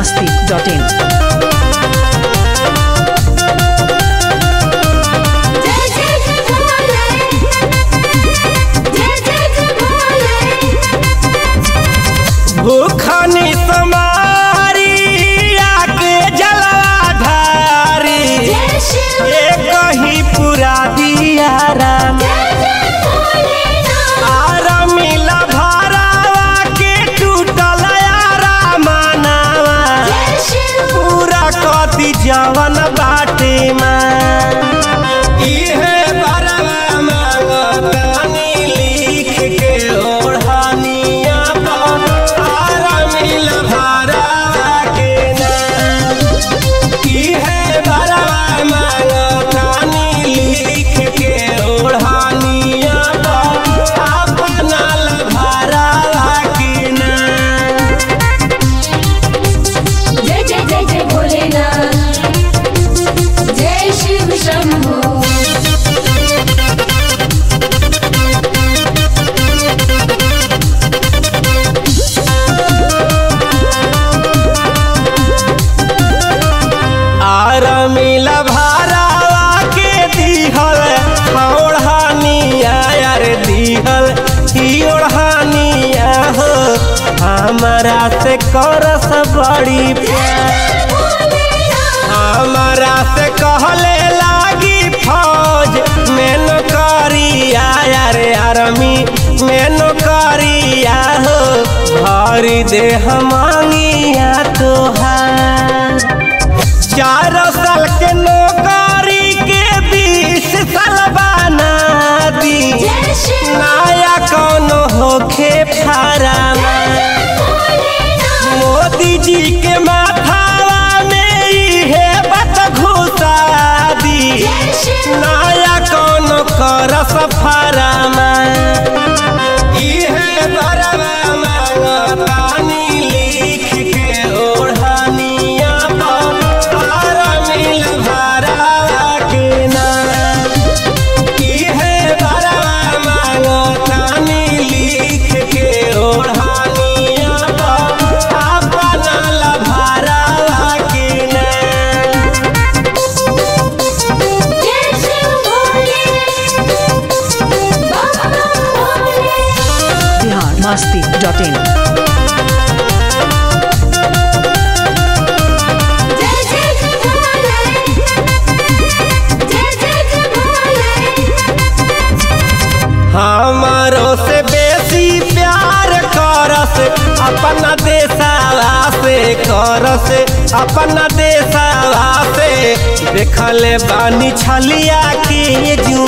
masti.in. जय जय जय भोले जय जय जय भोले भूखनी समारी आके जलाधारी जय शिव ये कहीं पूरा दिया राम जय जय भोलेनाथ आरमिला भरावा के टूटल यारा मनावा जय शिव पूरा कदी जवन बाटे मां इहे बरवा मांगतानी लिख के ओढ़ानिया पर आरमिल भरावा के नाम इहे बरवा मांगतानी लिख के ओढ़ानिया पर अपना लभरावा के नाम जय जय जय जय भोलेनाथ जय शिव शंभू आर मिला भारावा के दिहल ओढ़ानिया यार दिहल ई ओढ़ानिया हो हमारा से करस बड़ी प्यार हमारा से कहले लागी फौज में नौकरिया यार आर्मी में नौकरिया हो भरी दे मांगिया तोहार चार साल के नौकरी के बीस साल बना दी जय शिव नया कौनो होखे फारामा मोदी जी के माथावा में इहे बात घुसा दी जय शिव नया कौनो कर सफारामा इहे बरवा मांगतानी लिख के ओढ़ानिया पर आरमिल भरावा के नाम इहे बरवा मांगतानी लिख के ओढ़ानिया पर अपना लभरावा के नाम जय शिव भोले बाबा भोले Bihar masti.in. जय जय जय भोले जय जय जय भोले हमारो से बेसी प्यार करस अपना देशवा से करस अपना देशवा से देखले बानी छलिया के जू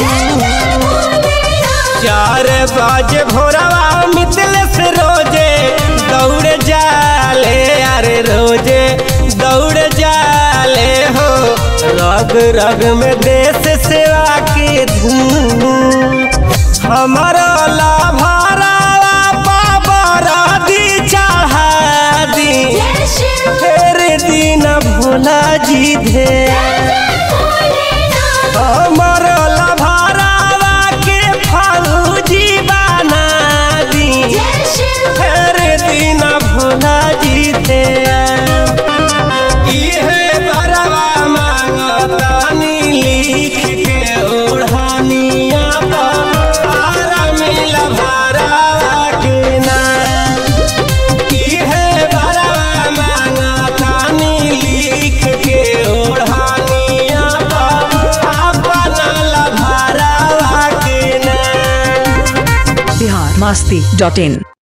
चार बजे भोरवा मितल से रोजे दौड़ जाले अरे रोजे दौड़ जाले हो रग रग में देश सेवा के धूम हमारा लाभारा बाबर दी चढ़ा दी जय शिव फिर दिन भोला जी धे भोलेनाथ हमर लभारावा के फौजी बना दी जय शिव फिर दिन भोला जी दे इहे बरवा मांगतानी लिख के ओढ़ानिया पर आरमिल भरावा के नाम इहे बरवा मांगतानी लिख के ओढ़ानिया पर अपना लभरावा के नाम Bihar masti.in.